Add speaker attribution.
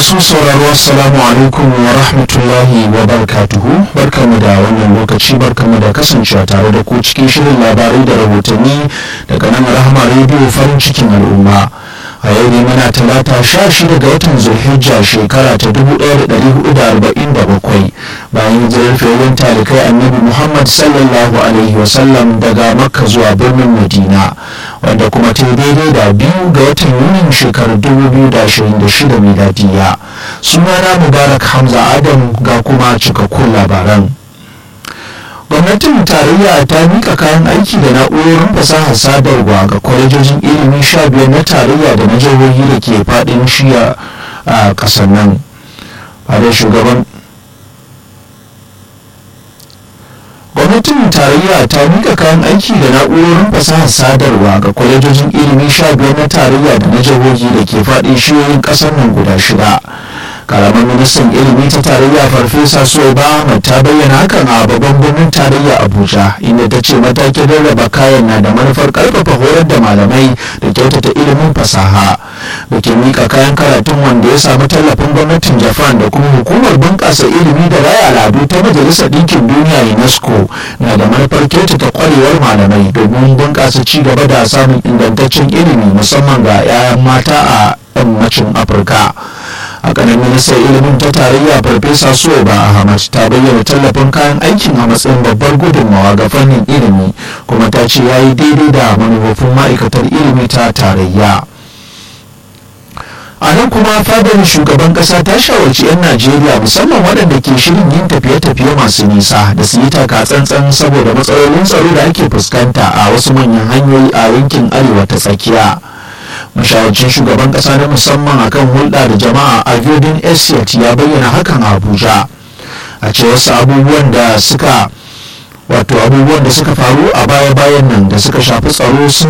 Speaker 1: masu sauraro assalamu alaikum wa rahmatullahi wa barakatuhu barkamu da wannan lokaci barkamu da kasancewa tare da ku cikin shirin labarai da rahotanni daga nan rahama rediyo farin cikin al'umma a yau ne muna talata sha shida ga watan zulhijja shekara ta dubu ɗaya da ɗari hudu da arba'in da bakwai bayan hijirar fiyayyen talikai annabi muhammad sallallahu alaihi wasallam daga makka zuwa birnin madina wanda kuma ta daidai da biyu ga watan yunin shekarar dubu biyu da ashirin da shida miladiya sunana mubarak hamza adam ga kuma cikakkun labaran gwamnatin tarayya ta mika kayan aiki da na'urorin fasahar sadarwa ga kwalejojin ilimi sha biyar na tarayya da na jihohi da ke fadin shiya a kasar nan fadar shugaban gwamnatin tarayya ta mika kayan aiki da na'urorin fasahar sadarwa ga kwalejojin ilimi sha biyar na tarayya da na jihohi da ke fadin shiyoyin kasar nan guda shida karamar ministan ilimi ta tarayya farfesa soba ahmad ta bayyana hakan a babban birnin tarayya abuja inda ta ce matakin rarraba kayan na da manufar karfafa horar da malamai da kyautata ilimin fasaha da ke mika kayan karatun wanda ya samu tallafin gwamnatin japan da kuma hukumar bunƙasa ilimi da raya al'adu ta majalisar ɗinkin duniya unesco na da manufar kyautata kwarewar malamai domin bunƙasa ci gaba da samun ingantaccen ilimi musamman ga 'ya'yan mata a yammacin afirka a kanan ministan ilimin ta tarayya farfesa soba ahmad ta bayyana tallafin kayan aikin a matsayin babbar gudunmawa ga fannin ilimi kuma ta ce ya yi daidai da manufofin ma'aikatar ilimi ta tarayya a nan kuma fadar shugaban kasa ta shawarci 'yan najeriya musamman waɗanda ke shirin yin tafiye-tafiye masu nisa da su yi taka tsantsan saboda matsalolin tsaro da ake fuskanta a wasu manyan hanyoyi a yankin arewa ta tsakiya mashawarcin shugaban kasa na musamman akan hulɗa da jama'a a godin esiat ya bayyana hakan a abuja a ce wasu abubuwan da suka wato abubuwan da suka faru a baya-bayan nan da suka shafi tsaro sun